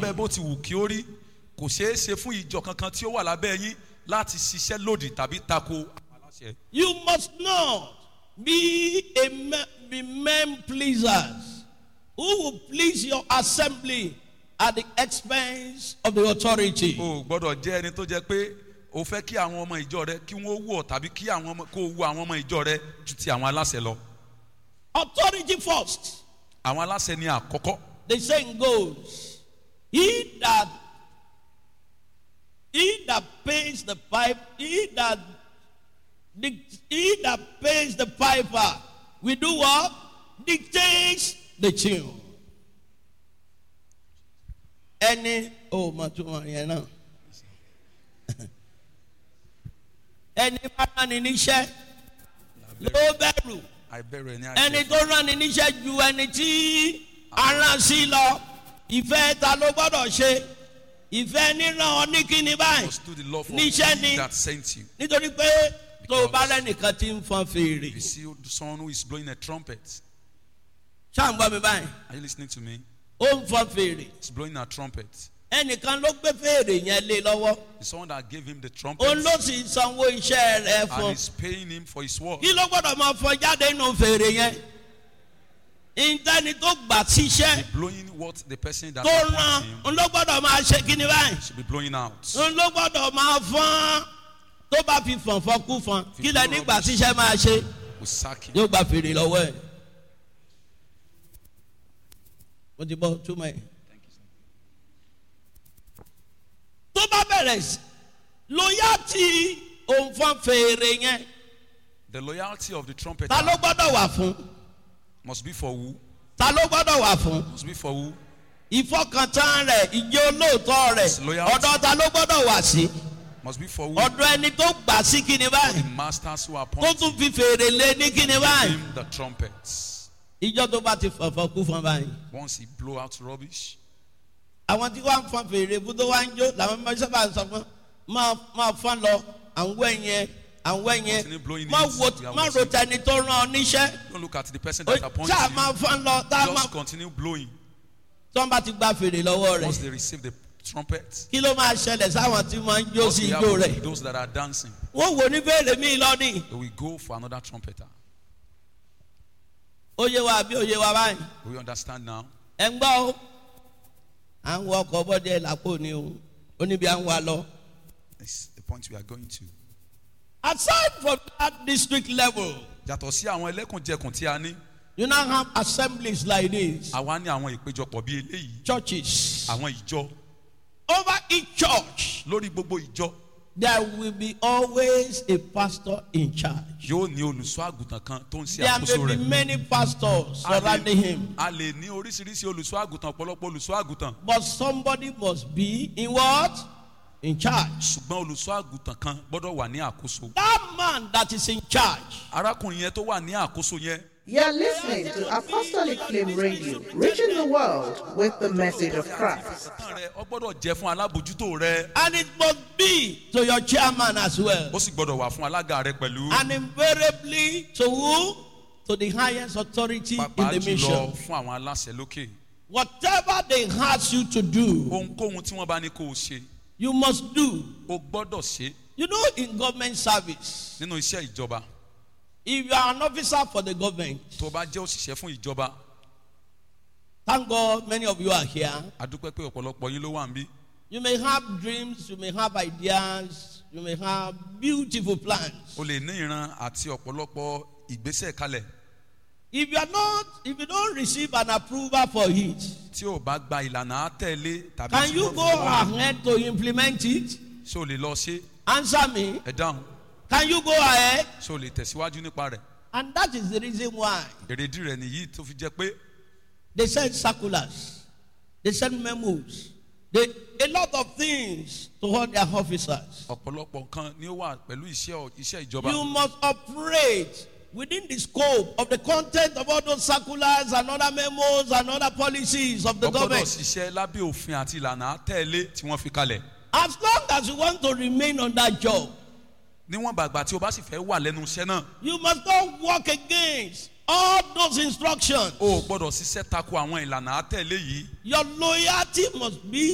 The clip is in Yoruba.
lábẹ́ bó ti wù kí ó rí kò ṣeé ṣe fún ìjọ kankan tí ó wà lábẹ́ yín láti ṣiṣẹ́ lòdì tàbí tako àwọn aláṣẹ. You must not be a me- be men pleasers who will please your assembly at the expense of the authority. o ò gbọ́dọ̀ jẹ́ ẹni tó jẹ́ pé o fẹ́ kí àwọn ọmọ ìjọ rẹ kí wọ́n wù ọ́ tàbí kí àwọn ọmọ kó o wù àwọn ọmọ ìjọ rẹ ju ti àwọn aláṣẹ lọ. Authority first. àwọn aláṣẹ ni àkọ́kọ́. The saying goes, He that he that pays the pipe, he that dic- he that pays the piper, we do what? Dictates the tune. Ẹni oh mà tún wọn yẹn náà. Ẹni bá rán ni níṣẹ́ ló bẹ̀rù àìbẹ̀rù ẹni ẹni àjẹ́. tó rán ni níṣẹ́ ju ẹni tí aràn sí lọ ìfẹ́ ta ló gbọ́dọ̀ ṣe ìfẹ́ níran ọ ní kíni báyìí must do the law for níṣẹ́ he ni that sent you. nítorí pé tó o bá lẹ́nìkan tí ń fọn fèrè You see someone who is blowing a trumpet. ṣáà ń gbọ́ mi báyìí Are you listening to me? ó ń fọn fèrè He's blowing a trumpet. ẹnìkan ló gbé fèrè yẹn lé lọ́wọ́ It's someone that gave him the trumpet òun ló sì sanwó iṣẹ́ rẹ̀ and fún is paying him for his work. kí ló gbọ́dọ̀ máa fọn jáde nínú fèrè yẹn ìtẹ́ni tó gbà síṣẹ́ Blowing what the person that tó appoints rán him òun ló gbọ́dọ̀ máa ṣe kíni báyìí. should be blowing out. n ló gbọ́dọ̀ máa fọ́n tó bá fi fọ̀nfọ́n kú fọ́n kí lẹ nígbà tíṣẹ́ máa ṣe We sack him. yóò gba fèrè lọ́wọ́ ẹ̀. mo ti bọ́ túmọ̀ ẹ̀. tó bá bẹ̀rẹ̀ sí lóyá tí òun fọ́n fèrè yẹn The loyalty of the trumpeter ta ló gbọ́dọ̀ wà fún must be for who? ta ló gbọ́dọ̀ wà fún Must be for who? ìfọkàntán rẹ̀ ìjẹ́ olóòótọ́ rẹ̀ His loyalty. ọ̀dọ̀ ta ló gbọ́dọ̀ wà sí Must be for who? ọ̀dọ̀ ẹni tó gbà sí kíni The báyìí masters who tó appoint tún fi fèrè lé ní kíni báyìí. him the trumpets. ìjọ tó bá ti fọ̀fọ̀ kú fún báyìí. Once he blow out rubbish, àwọn tí wọ́n á fọn fèrè fún tó wá ń jó làwọn máa sábà sọ fún máa máa fọn lọ àwọn ẹ̀yẹn àwọn ẹ̀yẹn Continue blowing má it. wo We are má ro watching. tẹni tó rán ọ níṣẹ́ don't look at the person that appoints ṣáà you. máa fọn lọ tá a máa Just continue blowing. tí wọ́n bá ti gba fèrè lọ́wọ́ Once rẹ̀ they receive the trumpet, kí ló máa ṣẹlẹ̀ sáwọn tí wọ́n ń jó what sí will ijó happen rẹ̀ to those that are dancing? wọ́n wò ní fèrè míì lọ́nìí They will go for another trumpeter. ó yé wa àbí ó yé wa báyìí We understand now. ẹ̀ ń gbọ́ o à ń wọ ọkọ̀ bọ́dẹ làpò ni o ó níbi à ń wa lọ. It's the point we are going to. aside from that district level. Yàtọ̀ sí àwọn ẹlẹ́kùnjẹkùn tí a ní, You now have assemblies like this, àwa ní àwọn ìpéjọpọ̀ bíi eléyìí, churches. àwọn ìjọ. Over each church, Lórí gbogbo ìjọ there will be always a pastor in charge. yóò ní olùṣọ́ àgùntàn kan tó ń ṣe There àkóso may be rẹ̀. many pastors A lè- surrounding him, A lè ní oríṣiríṣi olùṣọ́ àgùntàn ọ̀pọ̀lọpọ̀ olùṣọ́ àgùntàn. but somebody must be in what? In charge. Ṣùgbọ́n olùṣọ́ àgùntàn kan gbọ́dọ̀ wà ní àkóso. That man that is in charge, Arákùnrin yẹn tó wà ní àkóso yẹn You're listening to Apostolic Flame Radio, reaching the world with the message of Christ. tán rẹ ọ gbọ́dọ̀ jẹ́ fún alábòjútó rẹ. and it must be to your chairman as well, Ó sì gbọ́dọ̀ wà fún alága rẹ pẹ̀lú. and invariably to who? To the highest authority in Pàápàá the jùlọ mission. fún àwọn aláṣẹ lókè. Whatever they ask you to do, Ohunkóhun tí wọ́n bá ní kó o ṣe, you must do. o gbọ́dọ̀ ṣe You know, in government service, nínú iṣẹ́ ìjọba. if you are an officer for the government, Tó o bá jẹ́ òṣìṣẹ́ fún ìjọba, thank God many of you are here. a dúpẹ́ pé ọ̀pọ̀lọpọ̀ yín ló wà níbí. You may have dreams, you may have ideas, you may have beautiful plans. O lè ní ìran àti ọ̀pọ̀lọpọ̀ ìgbésẹ̀ kalẹ̀. If you are not, if you don't receive an approval for it, Tí o bá gba ìlànà àtẹ̀lé tàbí can tí you wọ́n go fọwọ́ mọ́, ahead to implement it? ṣé o lè lọ ṣe? Answer me. Ẹ dáhùn. Can you go ahead? Ṣé o lè tẹ̀síwájú nípa rẹ̀? And that is the reason why Èrèdí rẹ̀ nìyí tó fi jẹ́ pé they send circulars, they send memos, they a lot of things to all their officers. ọ̀pọ̀lọpọ̀ nǹkan ni ó wà pẹ̀lú iṣẹ́ ọ̀- iṣẹ́ ìjọba. You must operate within the scope of the content of all those circulars and other memos and other policies of the o gbọ́dọ̀ government. ṣiṣẹ́ lábẹ́ òfin àti ìlànà àtẹ̀lé tí wọ́n fi kalẹ̀. As long as you want to remain on that job, níwọ̀n bàgbà tí o bá sì fẹ́ wà lẹ́nu iṣẹ́ náà you must not work against all those instructions. o ò gbọ́dọ̀ ṣiṣẹ́ tako àwọn ìlànà àtẹ̀lé yìí Your loyalty must be